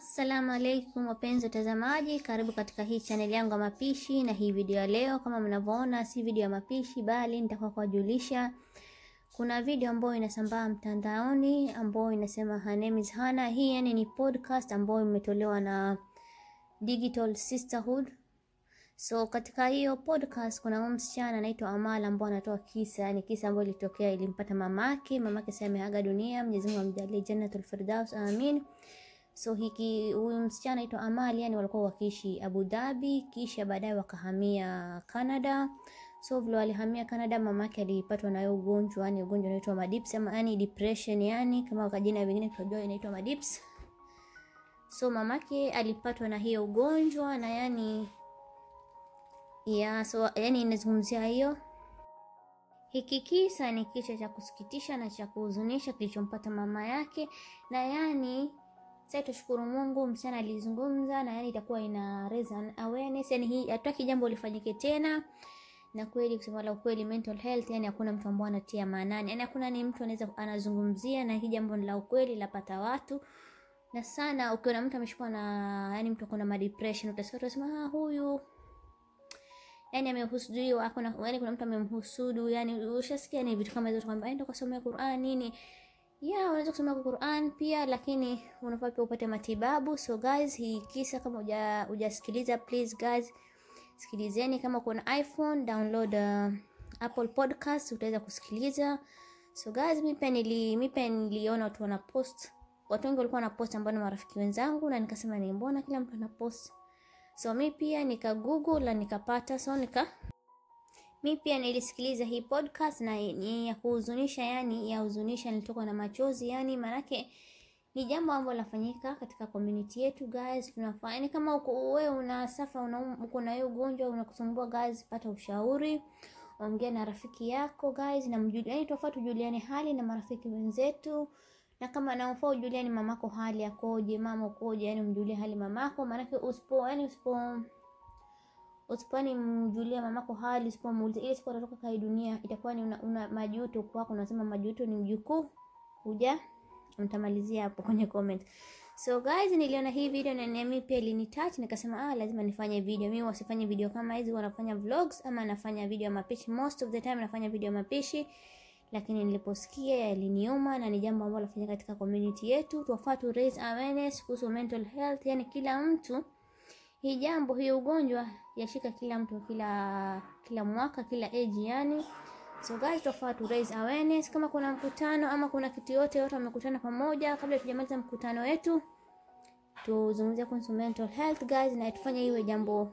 Assalamu alaikum wapenzi watazamaji, karibu katika hii chaneli yangu ya mapishi. Na hii video ya leo, kama mnavyoona, si video ya mapishi, bali nitakuwa kuwajulisha kuna video ambayo inasambaa mtandaoni ambayo inasema her name is Hana. Hii yani ni podcast ambayo imetolewa na Digital Sisterhood. So katika hiyo podcast kuna huyu msichana anaitwa Amal ambao anatoa kisa, yani kisa ambayo ilitokea ilimpata mamake. Mamake sasa ameaga dunia, Mwenyezi Mungu amjalie Jannatul Firdaus, amin. So hiki huyu msichana anaitwa Amal, yani walikuwa wakiishi Abu Dhabi, kisha baadaye wakahamia Canada. So vile walihamia Canada, mamake alipatwa na ugonjwa, yani ugonjwa unaitwa madips ama yani depression, yani kama kwa jina vingine tunajua inaitwa madips. So mamake alipatwa na hiyo ugonjwa na yani ya so yani inazungumzia hiyo hiki kisa ni kisa cha kusikitisha na cha kuhuzunisha kilichompata mama yake, na yani sasa tushukuru Mungu, msichana alizungumza na yani itakuwa ina raise an awareness, yani hii hataki jambo lifanyike tena. Na kweli kusema la ukweli, mental health yani hakuna mtu ambaye anatia maanani, yani hakuna ni mtu anaweza anazungumzia, na hii jambo la ukweli lapata watu na sana. Ukiona mtu ameshikwa na yani mtu akona ma depression, utasikia utasema ah, huyu yani amehusudiwa hakuna yani kuna mtu amemhusudu yani ushasikia ni vitu kama hizo tukwambia enda kusomea Qur'an nini ya unaweza kusomea Qur'an pia lakini unafaa pia upate matibabu so guys hii kisa kama uja hujasikiliza please guys sikilizeni kama kuna iPhone download uh, Apple Podcast utaweza kusikiliza so guys mimi pia nili mimi pia niliona watu wana post watu wengi walikuwa wana post ambao ni marafiki wenzangu na nikasema ni mbona kila mtu ana post so mi pia nika google na nikapata so nika mi pia nilisikiliza hii podcast na ni ya kuhuzunisha yani ya huzunisha nilitoka na machozi yani maanake ni jambo ambalo linafanyika katika community yetu guys tunafanya yani kama uko wewe una safa una uko na hiyo ugonjwa unakusumbua guys pata ushauri ongea na rafiki yako guys na mjulie yani tofauti tujuliane hali na marafiki wenzetu na kama naufaa ujuliani mamako hali akoje, mama ukoje, yani mjulie hali mamako, maanake usipo yani usipo usipani mjulia mamako hali, usipomuuliza ile siku atatoka kai dunia, itakuwa ni una, una majuto kwako. Unasema majuto ni mjukuu, huja mtamalizia hapo kwenye comment. So guys, niliona hii video na mimi pia ilinitouch, nikasema ah, lazima nifanye video. Mimi wasifanye video kama hizi, wanafanya vlogs ama nafanya video ya mapishi. Most of the time nafanya video ya mapishi lakini niliposikia yaliniuma na ni jambo ambalo lafanyika katika community yetu. Tuwafaa tu raise awareness kuhusu mental health, yani kila mtu hii jambo hii ugonjwa yashika kila mtu kila kila mwaka kila age yani. So guys, tuwafaa tu raise awareness. Kama kuna mkutano ama kuna kitu yote yote wamekutana pamoja, kabla tujamaliza mkutano wetu tuzungumzie kuhusu mental health guys, na tufanye iwe jambo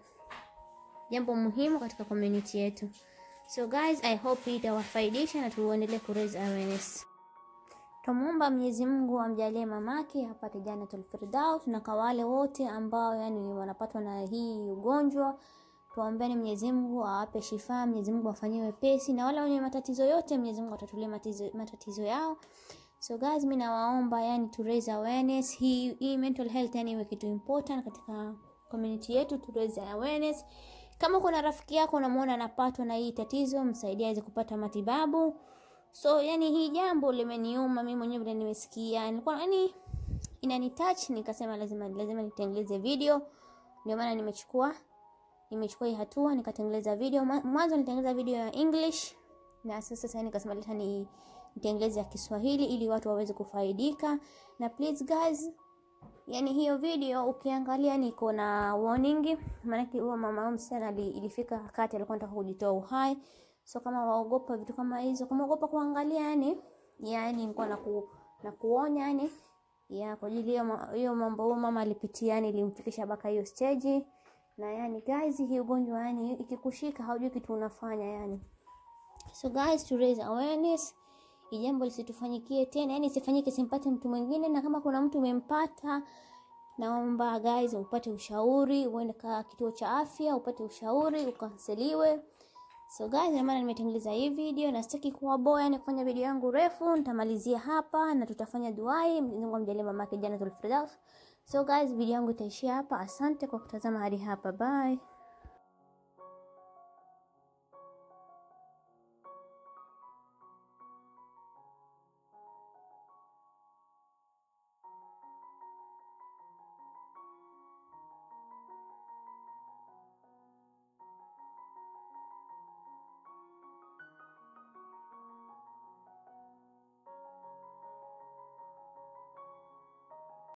jambo muhimu katika community yetu. So guys, I hope hii itawafaidisha na tuendelee ku raise awareness. Tumuomba Mwenyezi Mungu amjalie mamake apate Jannatul Firdaus, na kwa wale wote ambao yani wanapatwa na hii ugonjwa tuombeeni Mwenyezi Mungu awape shifa, Mwenyezi Mungu afanyie wepesi, na wale wenye matatizo yote Mwenyezi Mungu atatulie matatizo, matatizo yao. So guys, mimi nawaomba yani to raise awareness hii, hii mental health yani iwe kitu important katika community yetu, to raise awareness kama kuna rafiki yako unamuona anapatwa na hii tatizo, msaidie aweze kupata matibabu. So yani hii jambo limeniuma mimi mwenyewe vile nimesikia, nilikuwa yani inani touch, nikasema lazima lazima nitengeleze video. Ndio maana nimechukua nimechukua hii hatua nikatengeleza video. Mwanzo nitengeleza video ya English na sasa sasa nikasema leta ni nitengeleze ya Kiswahili ili watu waweze kufaidika. Na please guys, yani hiyo video ukiangalia niko na warning, maanake huyo mama msichana ilifika wakati alikuwa anataka kujitoa uhai. So kama waogopa vitu kama hizo, kama waogopa kuangalia, yani yani nilikuwa na ku, na kuonya yani ya kwa ajili hiyo mambo huyo mama alipitia, yani ilimfikisha mpaka hiyo stage. Na yani guys, hii ugonjwa yani ikikushika haujui kitu unafanya yani. So guys, to raise awareness jambo lisitufanyikie tena, yani isifanyike, simpate mtu mwingine. Na kama kuna mtu umempata, naomba guys upate ushauri, uende ka kituo cha afya upate ushauri, ukanseliwe. So guys, ndio maana nimetengeneza hii video na sitaki kuwa boya, yani kufanya video yangu refu. Nitamalizia hapa na tutafanya duai, Mungu amjalie mamake Jannatul Firdaus. So guys, video yangu itaishia hapa. Asante kwa kutazama hadi hapa, bye.